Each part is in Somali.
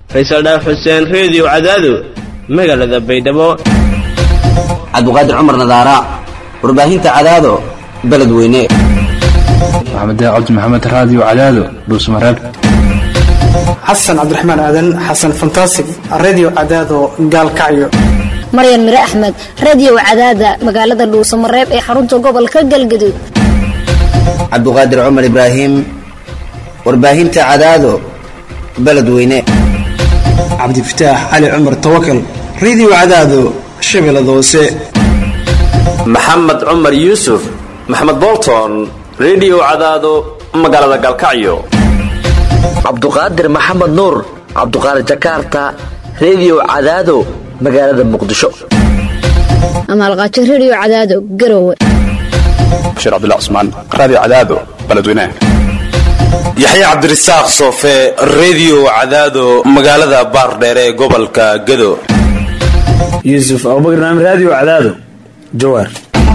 faysal dhaaf xuseen reediyo cadaado magaalada baydhabo cabdiqaadir cumar nadaara warbaahinta cadaado beledweyne maxamed cabdi maxamed raadiyo cadaado dhuusmareeb xasan cabdiraxmaan aadan xasan fantasig redio cadaado gaalkacyo maryan mire axmed radio cadaada magaalada dhuusamareeb ee xarunta gobolka galgaduud cabdiqaadir cumar ibraahim warbaahinta cadaado beledweyne cabdifataax cali cumar tawakal redio cadaado shabeellada hoose maxamed cumar yuusuf maxamed bolton redio cadaado magaalada gaalkacyo cabduqaadir maxamed nuur cabduqaadir jakarta redio cadaado magaalada muqdisho amaalqaajo radio cadaado garowe bashiir cabdilla cusmaan raadiyo cadaado beledweynaha yaxya cabdirasaaq soofe redio cadaado magaalada baardheere ee gobolka gado yuusuf abubakar naam raadiyo cadaado jawaar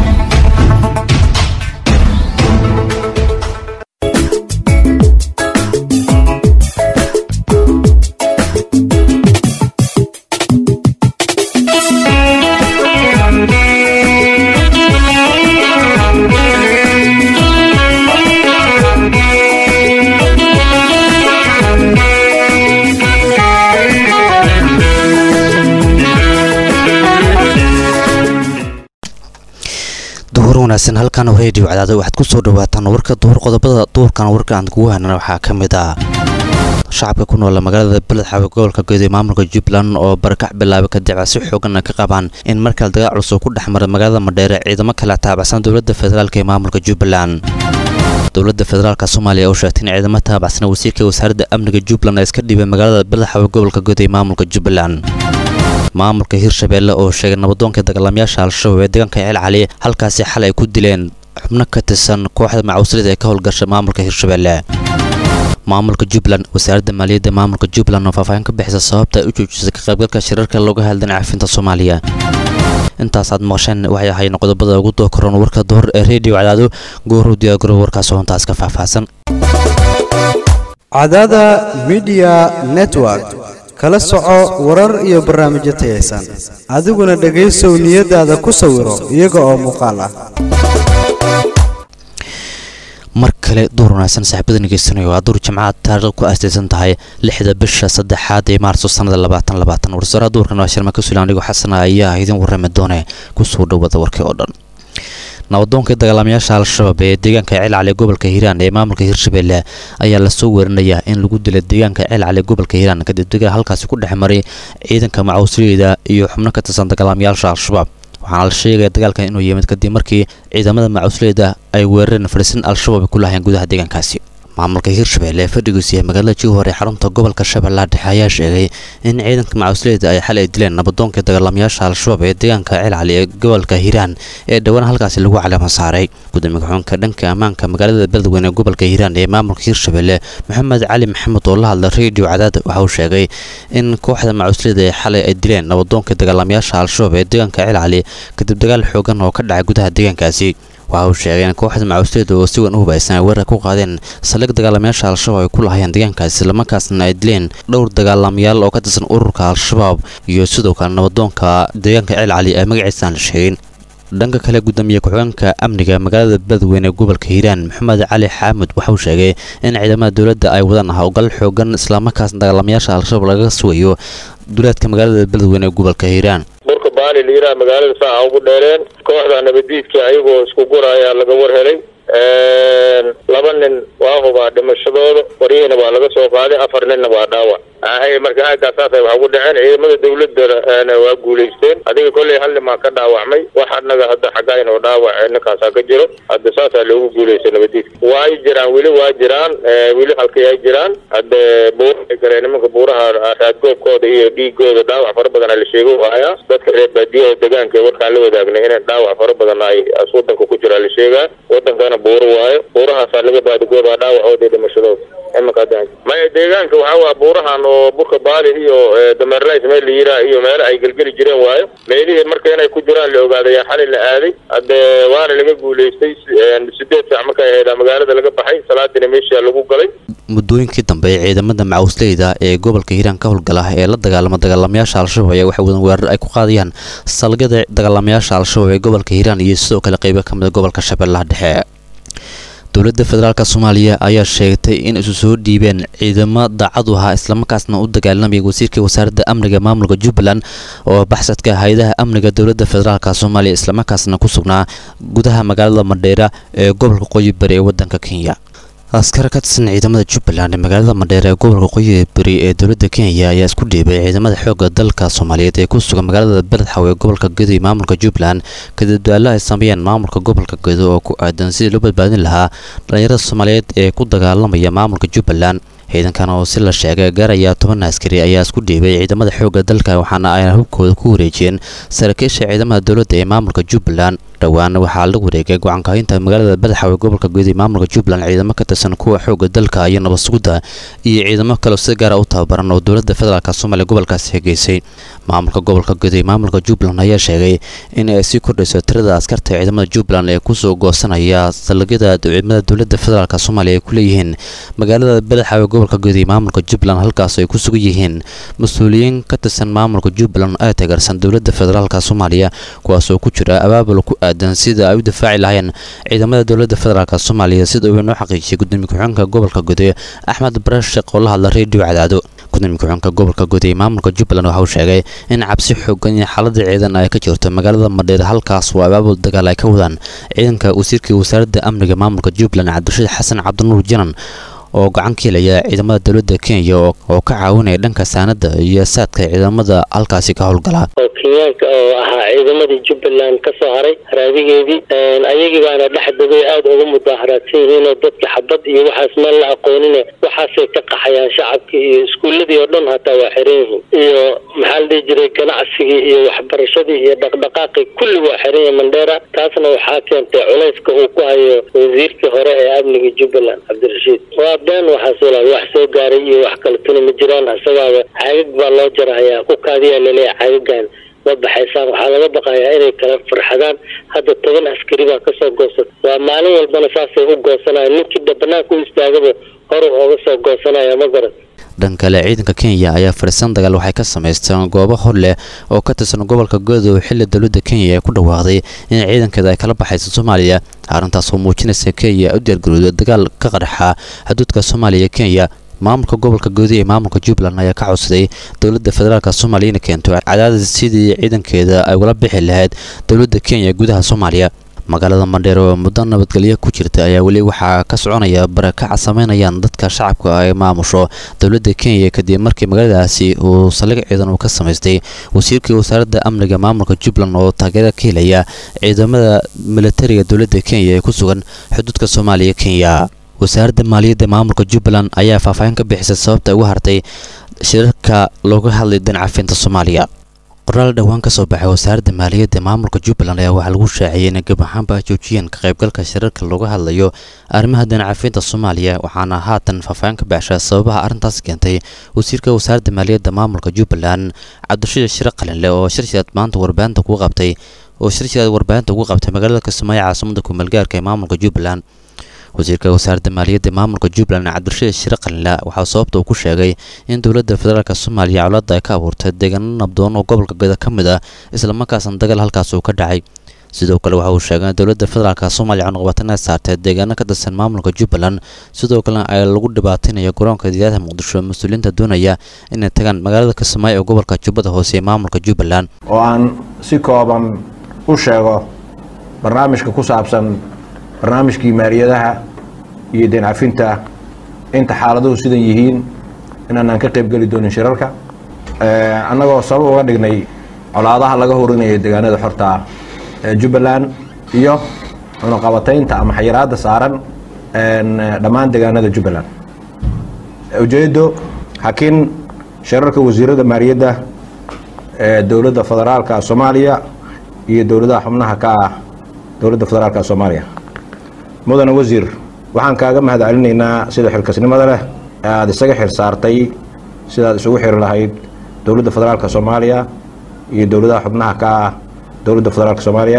wanaagsan halkan redio cadaado waxaad ku soo dhawaataan warka duhur qodobada duhurkan warka aan kugu haynana waxaa ka mid ah shacabka ku nool magaalada beledxaawe gobolka gedo ee maamulka jubbaland oo barakac bilaabay kadib si xoogan ka qabaan in markale dagaal culus oo ku dhex mara magaalada madheere ciidamo kala taabacsan dowladda federaalk ee maamulka jubbaland dowladda federaalk soomaaliya oo sheegtay in ciidamo taabacsan wasiirka wasaaradda amniga jubbaland ay iska dhibay magaalada beledxaawe gobolka gedo ee maamulka jubbaland maamulka hirshabeelle oo sheegay nabadoonka dagaalamayaasha al-shabaab ee deegaanka ceel cali halkaasi xalay ay ku dileen xubno ka tirsan kooxda macawslida ee ka howlgasha maamulka hirshabeelle maamulka jubbaland wasaaradda maaliyadda maamulka jubbaland oo faahfaahin ka bixisa sababta ay u joojisay ka qaybgalka shirarka looga hadlan caafinta soomaaliya intaas aad maqasheen waxay ahayn qodobada ugu doo koran warka duhor ee redio cadaado gooruu diyaagaro warkaas oo intaas ka faahfaahsan cadaada midiya network kala soco warar iyo barnaamijyo tayaysan adiguna dhegaysow niyadaada ku sawiro iyaga oo muuqaal ah mar kale duur wanaagsan saaxiibada ngeysanayo waa duur jimcaad taariikh ku aastaysan tahay lixda bisha saddexaad ee maarso sannada labaatan labaatan warsaaraha duurkan waa shirma kasuul anigoo xasana ayaa idin warrami doone kusoo dhowada warkii oo dhan nabadoonkai dagaalamayaasha al-shabaab ee deegaanka ceelcali gobolka hiiraan ee maamulka hirshabeelle ayaa lasoo weerinayaa in lagu dilay deegaanka ceelcali gobolka hiiraan kadib dagaal halkaasi ku dhex maray ciidanka macawsliyada iyo xubno ka tirsan dagaalamayaasha al-shabaab waxaana la sheegaya dagaalkan inuu yimid kadib markii ciidamada macawsliyada ay weerareen fariisin al-shabaab ku lahayeen gudaha deegaankaasi maamulka hirshabeelle ee fadhigiisu yahay magaalada jowhar ee xarunta gobolka shabeellaha dhexe ayaa sheegay in ciidanka macawsleyda ay xalay dileen nabadoonkii dagaalamayaasha al-shabaab ee deegaanka ceelcali ee gobolka hiiraan ee dhowaan halkaasi lagu caleema saaray gudoomiye ku-xunka dhanka ammaanka magaalada beledweyne ee gobolka hiiraan ee maamulka hirshabeelle maxamed cali maxamed oo la hadla redio cadaad waxa uu sheegay in kooxda macawsleyda ee xalay ay dileen nabadoonkii dagaalamayaasha al-shabaab ee deegaanka ceelcali kadib dagaal xoogan oo ka dhacay gudaha deegaankaasi waxa uu sheegay in kooxda macawsleyda oo si weyn u hubaysan ay weerar ku qaadeen saldhig dagaalamayaasha al-shabaab ay ku lahayeen deegaankaasi islamarkaasna ay dileen dhowr dagaalamayaal oo ka tirsan ururka al-shabaab iyo sidoo kale nabadoonka deegaanka ceel cali ee magaciisa aan la sheegin dhanka kale gudoomiye ku-xigeenka amniga magaalada beledweyne ee gobolka hiiraan maxamed cali xaamud waxa uu sheegay in ciidamada dowladda ay wadaan howlgal xoogan islamarkaasna dagaalamayaasha al-shabaab laga sugayo duleedka magaalada beledweyne ee gobolka hiiraan burka baali liiraa magaalada saaca ugu dheereen kooxda nabadiidka ayagoo isku guraya laga war helay laba nin waa hubaa dhimashadooda waryihiina waa laga soo qaaday afar ninna waa dhaawac ahay marka aagaasaasay wax ugu dhaceen ciidamada dawladana waa guulaysteen adiga kolley hal nin baa ka dhaawacmay wax anaga hadda xaggayn oo dhaawac ninkaasaa ka jiro hadda saasaa loogu guulaystay nabadiidka waa jiraan weli waa jiraan weli halkay ay jiraan hadde buura galee nimanka buuraha raadgoobkooda iyo dhiigooda dhaawac fara badan la sheego hayaa dadka reer baadiyaha deegaanka ee warkaan la wadaagnay in dhaawac fara badan ay wadanka ku jiraa la sheegaa wadankana buuro waayo buurahaasaa laga baadigoobaa dhaawacooda dhimashadooda imanka maya deegaanka waxaa waa buurahan oo burka baali iyo dameerlays meel la yiraa iyo meelo ay gelgeli jireen waayo meelihii marka inay ku jiraan la ogaadayaa xalay la aaday hadde waana laga guulaystay sideed saac markay ahayd magaalada laga baxay salaadina meesha lagu galay muddooyinkii dambe ee ciidamada macawisleyda ee gobolka hiiraan ka howlgala ee la dagaalama dagaalamayaasha al-shabaab ayaa waxay wadan weerar ay ku qaadayaan salgada dagaalamayaasha al-shabaab ee gobolka hiiraan iyo sidoo kale qeybo ka mid a gobolka shabeellaha dhexe dowladda federaalk soomaaliya ayaa sheegtay in isu soo dhiibeen ciidamo daacad u ahaa islamarkaasna u dagaalamaya wasiirka wasaaradda amniga maamulka jubbaland oo baxsadka hay-adaha amniga dowladda federaalk soomaaliya islamarkaasna ku sugnaa gudaha magaalada madheera ee gobolka qoyi bari ee wadanka kenya askar ka tirsan ciidamada jubbaland ee magaalada madheer ee gobolka qoyi bari ee dowladda kenya ayaa isku dhiibay ciidamada xoogga dalka soomaaliyeed ee ku sugan magaalada beledxaw ee gobolka gedo iyo maamulka jubbaland kadib daallo ay sameeyeen maamulka gobolka gedo oo ku aadan sidii loo badbaadin lahaa dhallinyarada soomaaliyeed ee ku dagaalamaya maamulka jubbaland ciidankan oo si la sheegay gaaraya toban askari ayaa isku dhiibay ciidamada xoogga dalka waxaana ay hubkooda ku wareejiyeen saraakiisha ciidamada dowladda ee maamulka jubbaland dhowaan waxaa la wareegay go-aankahinta magaalada badaxaw ee gobolka guud ee maamulka jubbaland ciidamo ka tirsan kuwa xoogga dalka iyo nabadsugidda iyo ciidamo kaleo si gaara u tababaran oo dowladda federaalk soomaaliya gobolkaasi hegeysay maamulka gobolka guud ee maamulka jubbaland ayaa sheegay in ay sii kordhayso tirada askarta ciidamada jubbaland ee kusoo goosanaya salagyada ciidamada dowladda federaalk soomaaliya ay ku leeyihiin magaalada badaxaw ee gobolka guud ee maamulka jubbaland halkaas ay ku sugan yihiin mas-uuliyiin ka tirsan maamulka jubbaland ee taageersan dowladda federaalk soomaaliya kuwaas oo ku jira abaabul ku aadan sida ay u difaaci lahayeen ciidamada dowladda federaalk soomaaliya sida uu inoo xaqiijiyay gudoomiye ku-xigeenka gobolka gude axmed barasheq oo la hadla reediyo cadaado gudoomiye ku-xigeenka gobolka guud ee maamulka jubbaland waxa uu sheegay in cabsi xoogan iyo xaalada ciidan ay ka jirto magaalada madheer halkaas oo abaabul dagaal ay ka wadaan ciidanka wasiirka wasaaradda amniga maamulka jubbaland cabdirashiid xasan cabdinuur janan oo gacan ka helaya ciidamada dowladda kenya oo ka caawinaya dhanka saanada iyo saadka ciidamada halkaasi ka howlgala oo kenyaanka oo ahaa ciidamadii jubbaland ka soo haray raadigeedii ayagii baana dhex degay aada uga mudaaharaadsan yihiin oo dadka xabad iyo waxaas meel la aqoonine waxaasay ka qaxayaan shacabkii iyo iskuuladii oo dhan hataa waa xiran yihiin iyo maxaa la dhihi jiray ganacsigii iyo waxbarashadii iyo dhaqdhaqaaqii kulli waa xiran yahay mandheera taasna waxaa keentay culayska uu ku hayo wasiirkii hore ee amniga jubbaland cabdirashiid waa been waxaas walaal wax soo gaaray iyo wax kale tuna ma jiraan isagaaba caagag baa loo jarahayaa ku kaadiyaa laleeyahay caagagan ma baxaysaan waxaa laga baqayaa inay kala farxadaan hadda toban askari baa kasoo goosata waa maalin walbana saasay u goosanaya ninkii banaanka u istaagaba hor ooga soo goosanaya ma garan dhan kale ciidanka kenya ayaa fariisan dagaal waxay ka samaysteen goobo hor leh oo ka tirsan gobolka godow xilli dowladda kenya ee ku dhawaaqday in ciidankeeda ay kala baxayso soomaaliya arrintaas oo muujinaysa kenya u diyaargarowda dagaal ka qarxa xuduudka soomaaliya kenya maamulka gobolka goodi ee maamulka jubbaland ayaa ka codsaday dowladda federaalk soomaaliya inay keento cadaadis sidii ciidankeeda ay ula bixi lahayd dowladda kenya gudaha soomaaliya magaalada mandheer oo muddo nabadgelyo ku jirta ayaa weli waxaa ka soconaya barakaca sameynayaan dadka shacabka ay maamusho dowladda kenya kadib markii magaaladaasi uu saldhig ciidan uu ka samaystay wasiirkii wasaaradda amniga maamulka jubbaland oo taageera ka helaya ciidamada militariga dowladda kenya ee ku sugan xuduudka soomaaliya kenya wasaaradda maaliyadda maamulka jubbaland ayaa faahfaahin ka bixisay sababta ugu hartay shirarka looga hadlay dancafinta soomaaliya qoraal dhowaan ka soo baxay wasaaradda maaliyadda maamulka jubbaland ayaa waxaa lagu shaaciyey inay gab ahaanba joojiyeen ka qaybgalka shirarka looga hadlayo arrimaha dancafinta soomaaliya waxaana haatan faahfaahin ka baxsha sababaha arrintaas keentay wasiirka wasaaradda maaliyadda maamulka jubbaland cabdirashiid shire qalinle oo shirshad maanta warbaahinta kugu qabtay oo shirshad warbaahinta ugu qabtay magaalada kismaayo caasimada kumeelgaarka ee maamulka jubbaland wasiirka wasaaradda maaliyadda maamulka jubbaland cabdirashiid shire qalinle waxaa sababta uu ku sheegay in dowladda federaalk soomaaliya colaadda ay ka abuurtay deegaano nabdoon oo gobolka geda ka mid ah islamarkaasna dagaal halkaas uu ka dhacay sidoo kale waxa uu sheegay in dowladda federaalk soomaaliya cunuqabateen ay saartay deegaano ka tirsan maamulka jubbaland sidoo kalena ay lagu dhibaateynayo garoonka diyaadaha muqdisho mas-uuliyiinta doonaya inay tagaan magaalada kismaayo ee gobolka jubbada hoose ee maamulka jubbaland oo aan si kooban u sheego barnaamijka ku saabsan barnaamijkii maaliyadaha iyo deen cafinta inta xaaladuhu sidan yihiin inaanaan ka qayb geli doonin shirarka annagoo sabab uga dhignay colaadaha laga horinayo deegaanada xorta ee jubbaland iyo cunuqabataynta ama xayiraadda saaran dhammaan deegaanada jubbaland ujeeddo hakin shirarka wasiirada maaliyadda ee dowladda federaalka soomaaliya iyo dowladaha xubnaha ka ah dowladda federaalka soomaaliya mudane wasiir waxaan kaaga mahad celinaynaa sida xilkasnimada leh ee aada isaga xil saartay sidaad isugu xiri lahayd dowladda federaalka soomaaliya iyo dowladaha xubnaha ka ah dowladda federaalka soomaaliya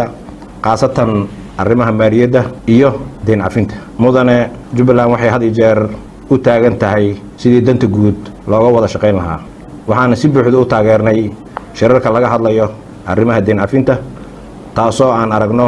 khaasatan arrimaha maaliyadda iyo deen cafinta mudane jubbaland waxay had iyo jeer u taagan tahay sidii danta guud looga wada shaqayn lahaa waxaana si buuxda u taageernay shirarka laga hadlayo arrimaha deen cafinta taasoo aan aragno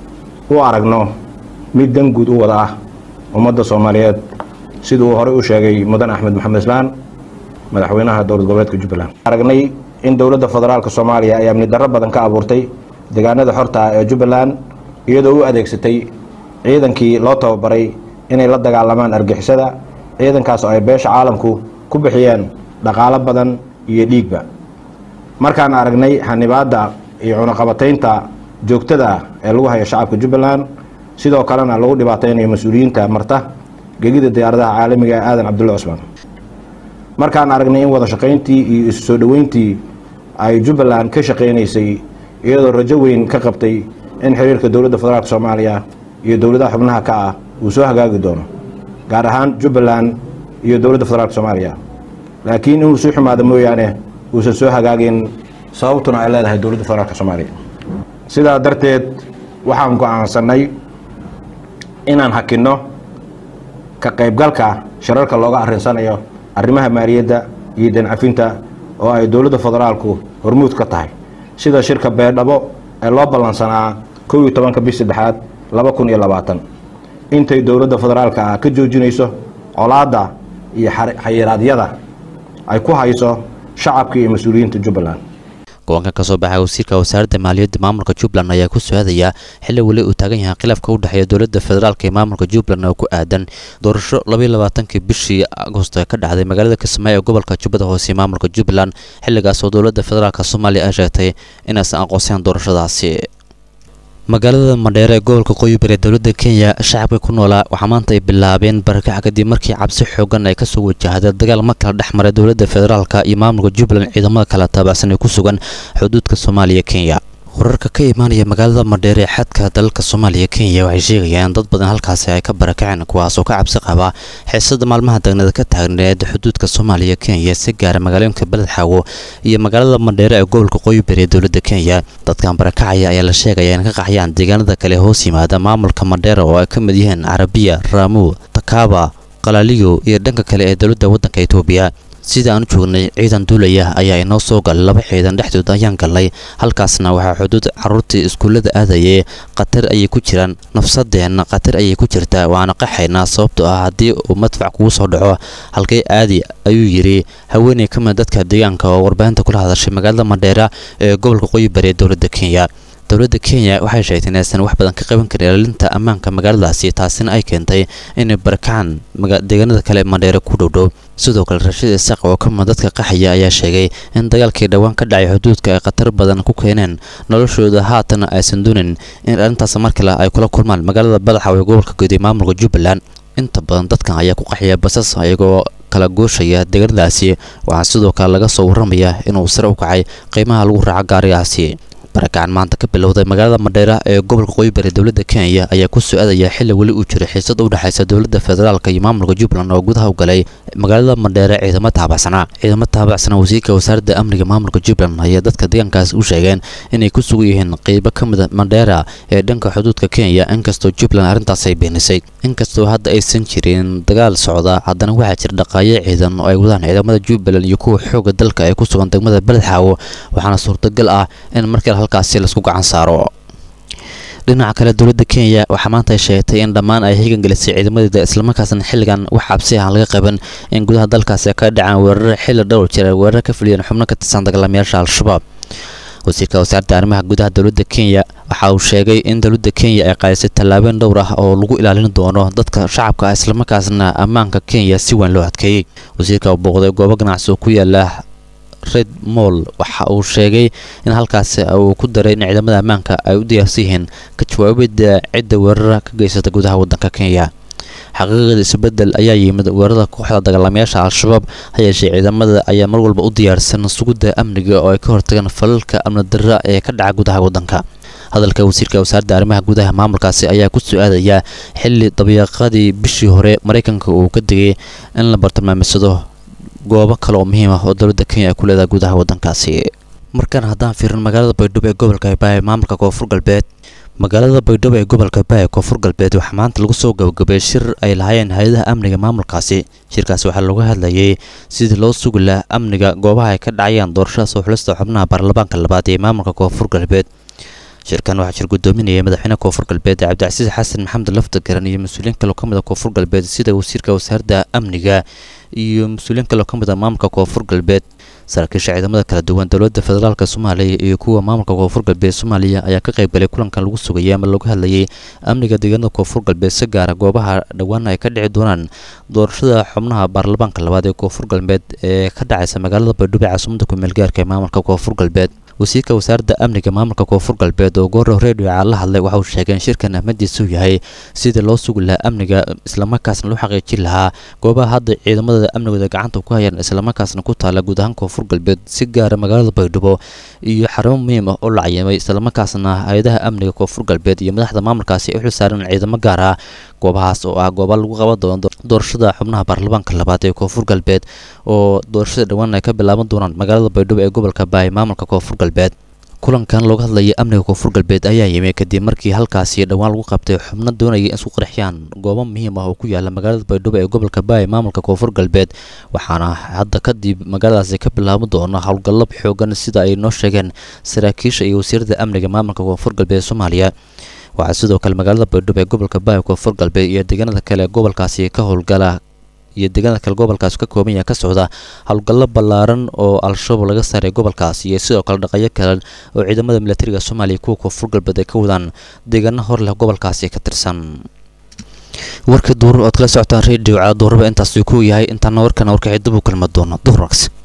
u aragno mid dan guud u wada ah ummadda soomaaliyeed sida uu horey u sheegay mudan axmed maxamed islaan madaxweynaha dowlad goboleedka jubbaland aragnay in dowladda federaalk soomaaliya ay amni darro badan ka abuurtay deegaanada xorta ah ee jubbaland iyadoo u adeegsatay ciidankii loo tababaray inay la dagaalamaan argixisada ciidankaas oo ay beesha caalamku ku bixiyeen dhaqaalo badan iyo dhiigba markaan aragnay xanibaadda iyo cunaqabataynta joogtada ah ee lagu hayo shacabka jubbaland sidoo kalena lagu dhibaataynayo mas-uuliyiinta marta gegida diyaaradaha caalamiga ee aadan cabdulle cusmaan markaan aragnay in wada shaqayntii iyo isu soo dhoweyntii ay jubbaland ka shaqaynaysay iyadoo rajo weyn ka qabtay in xiriirka dowladda federaalk soomaaliya iyo dowladaha xubnaha ka ah uu soo hagaagi doono gaar ahaan jubbaland iyo dowladda federaalk soomaaliya laakiin inuu sii xumaado mooyaane uusan soo hagaagin sababtuna ay leedahay dowladda federaalk soomaaliya sidaa darteed waxaan go-aansanay inaan hakinno ka qaybgalka shirarka looga arrinsanayo arrimaha maaliyadda iyo dancafinta oo ay dowladda federaalku hormuud ka tahay sida shirka beerdhabo ee loo ballansanaa kow iyo tobanka bis saddexaad laba kun iyo labaatan intay dowladda federaalka ah ka joojinayso colaadda iyo xayiraadyada ay ku hayso shacabka iyo mas-uuliyiinta jubbaland go-aanka ka soo baxay wasiirka wasaaradda maaliyadda maamulka jubbaland ayaa ku soo-aadaya xilli weli uu taagan yahay khilaafka u dhexeeya dowladda federaalk ee maamulka jubbaland oo ku aadan doorasho labaiyo labaatankii bishii agosto ee ka dhacday magaalada kismaayo ee gobolka jubbada hoose ee maamulka jubbaland xilligaas oo dowladda federaalk soomaaliya ay sheegtay inaysan aqoonseen doorashadaasi magaalada madheere ee gobolka qoyibir ee dowladda kenya shacabka ku noolaa waxaa maanta ay bilaabeen barakac kadib markii cabsi xoogan ay kasoo wajahday dagaal mar kala dhex maray dowladda federaalka iyo maamulka jubbaland ciidamada kala taabacsan ee ku sugan xuduudka soomaaliya kenya wararka ka imaanaya magaalada madheere ee xadka dalalka soomaaliya kenya waxay sheegayaan in dad badan halkaasi ay ka barakaceen kuwaasoo ka cabsi qaba xiisada maalmaha dagnada ka taagneed xuduudka soomaaliya kenya si gaara magaalooyinka beledxaawo iyo magaalada madheere ee gobolka qoyibir ee dowladda kenya dadkan barakacaya ayaa la sheegaya in ka qaxyaan deegaanada kale hoos yimaada maamulka madheere oo ay ka mid yihiin carabiya raamu takaaba qalaliyo iyo dhanka kale ee dowladda waddanka etoobiya sida aan u joognay ciidan duulaya ayaa inoo soo galay laba ciidan dhexdood ayaan galnay halkaasna waxaa xuduud caruurtii iskuullada aadayay khatar ayay ku jiraan nafsadeenna khatar ayay ku jirtaa waana qaxaynaa sababtoo ah haddii uu madfac kugu soo dhaco halkay aadi ayuu yidhi haweeney ka mid dadka deegaanka oo warbaahinta kula hadashay magaalada madheera ee gobolka qoyibari ee dowladda kenya dowladda kenya waxay sheegtay inaysan wax badan ka qaban karin ilaalinta ammaanka magaaladaasi taasina ay keentay inay barakacaan deegaanada kale madheere ku dhowdhow sidoo kale rashid isaaq oo ka mid dadka qaxaya ayaa sheegay in dagaalkii dhowaan ka dhacay xuduudka ay khatar badan ku keeneen noloshooda haatana aysan doonin in arrintaas mar kale ay kula kulmaan magaalada badaxaw ee gobolka guud ee maamulka jubbaland inta badan dadkan ayaa ku qaxaya basas iyagoo kala gooshaya deegaanadaasi waxaa sidoo kale laga soo warramaya inuu sare u kacay qiimaha lagu raaco gaarigaasi barakacan maanta ka bilowday magaalada madheera ee gobolka qoyibari dowladda kenya ayaa ku soo-aadaya xilli weli uu jiray xiisad u dhexaysa dowladda federaalka iyo maamulka jubbaland oo gudaha u galay magaalada madheere ciidamo taabacsanaa ciidamo taabacsanaa wasiirka wasaaradda amniga maamulka jubbaland ayaa dadka deegaankaas u sheegeen inay ku sugan yihiin qeybo ka mida madheera ee dhanka xuduudka kenya inkastoo jubbaland arrintaas ay beenisay inkastoo hadda aysan jirin dagaal socda haddana waxaa jira dhaqaayo ciidan oo ay wadaan ciidamada jubbaland iyo kuwa xooga dalka ee ku sugan degmada beledxaawo waxaana suurtagal ah in markale halkaasi laisku gacan saaro dhinaca kale dowladda kenya waxaa maanta ay sheegtay in dhammaan ay higan gelisay ciidamadeeda islamarkaasna xilligan wax cabsi aan laga qaban in gudaha dalkaasi ka dhacaan weeraro xilli dhowr jira weeraro ka fuliyeen xubno ka tirsan dagaalamayaasha al-shabaab wasiirka wasaaradda arrimaha gudaha dowladda kenya waxa uu sheegay in dowladda kenya ay qaadisay tallaabeen dhowr ah oo lagu ilaalin doono dadka shacabka ah islamarkaasna ammaanka kenya si weyn loo adkeeyey wasiirka uu booqday goobo ganacsi oo ku yaala red moll waxa uu sheegay in halkaasi uu ku daray in ciidamada ammaanka ay u diyaarsan yihiin ka jawaabidda cidda weerara ka geysata gudaha waddanka kenya xaqiiqada isbedel ayaa yimid weerarada kooxda dagaalamayaasha al-shabaab ha yeeshee ciidamada ayaa mar walba u diyaarsan sugidda amniga oo ay ka hortagaan falalka amni darra ee ka dhaca gudaha waddanka hadalka wasiirka wasaaradda arrimaha gudaha maamulkaasi ayaa ku soo aadaya xilli dabiiqadii bishii hore maraykanka uu ka digay in la bartilmaameydsado goobo kale oo muhiim ah oo dowladda kenya ay ku leedahay gudaha waddankaasi markaan haddaan fiirin magaalada baydhabo ee gobolka hirbaayo maamulka koonfur galbeed magaalada baydhabo ee gobolka baaya koonfur galbeed waxaa maanta lagu soo gabagabeeyey shir ay lahaayeen hay-adaha amniga maamulkaasi shirkaasi waxaa looga hadlayay sidii loo sugi lahaa amniga goobaha ay ka dhacayaan doorashada soo xulista xubnaha baarlamaanka labaad ee maamulka koonfur galbeed shirkan waxaa shir gudoominayay madaxweynaha koonfur galbeed cabdicasiis xasan maxamed lafdagaran iyo mas-uuliyiin kaloo ka mid a koonfur galbeed sida wasiirka wasaaradda amniga iyo mas-uuliyiin kaloo ka mid a maamulka koonfur galbeed saraakiisha ciidamada kala duwan dowladda federaalk soomaaliya iyo kuwa maamulka koonfur galbeed soomaaliya ayaa ka qayb galay kulankan lagu sugayay ama looga hadlayay amniga deegaanada koonfur galbeed si gaara goobaha dhowaan ay ka dhici doonaan doorashada xubnaha baarlamaanka labaad ee koonfur galbeed ee ka dhacaysa magaalada baydhabo ee caasimada kumeel gaarka ee maamulka koonfur galbeed wasiirka wasaaradda amniga maamulka koonfur galbeed oo goorrow redio la hadlay waxa uu sheegay in shirkan ahmadiisa uu yahay sidii loo sugi lahaa amniga islamarkaasna loo xaqiijin lahaa goobaha hadda ciidamada amnigooda gacanta ku hayaan islamarkaasna ku taala guud ahaan koonfur galbeed si gaara magaalada baydhabo iyo xarumo muhiim ah oo la cayimay islamarkaasna hay-adaha amniga koonfur galbeed iyo madaxda maamulkaasi ay u xilsaaran ciidamo gaar ah goobahaas oo ah gooba lagu qaban doono doorashada xubnaha baarlamaanka labaad ee koonfur galbeed oo doorashada dhowaan ay ka bilaaban doonaan magaalada baydhabo ee gobolka baay maamulka koonfur galbeed kulankan looga hadlayay amniga koonfur galbeed ayaa yimi kadib markii halkaasi dhowaan lagu qabtay xubno doonaya in isku qarxiyaan goobo muhiim ah oo ku yaala magaalada baydhabo ee gobolka baay maamulka koonfur galbeed waxaana hadda kadib magaaladaasi ka bilaaban doona howlgallab xoogan sida ay noo sheegeen saraakiisha iyo wasiirada amniga maamulka koonfur galbeed soomaaliya waxaa sidoo kale magaalada baydhabo ee gobolka baay koonfur galbeed iyo deegaanada kale ee gobolkaasi ka howlgala iyo deegaanada kale gobolkaas ka kooban yaha ka socda howlgallo ballaaran oo al-shabaab laga saaray gobolkaas iyo sidoo kale dhaqayo kale oo ciidamada militariga soomaaliya kuwa koonfur galbeed ay ka wadaan deegaano hor leh gobolkaasi ka tirsan warka duur ood kala socotaan redio caa duuraba intaasuu ku yahay intaana warkana warkaxi dib u kulma doono duhur wanaagsan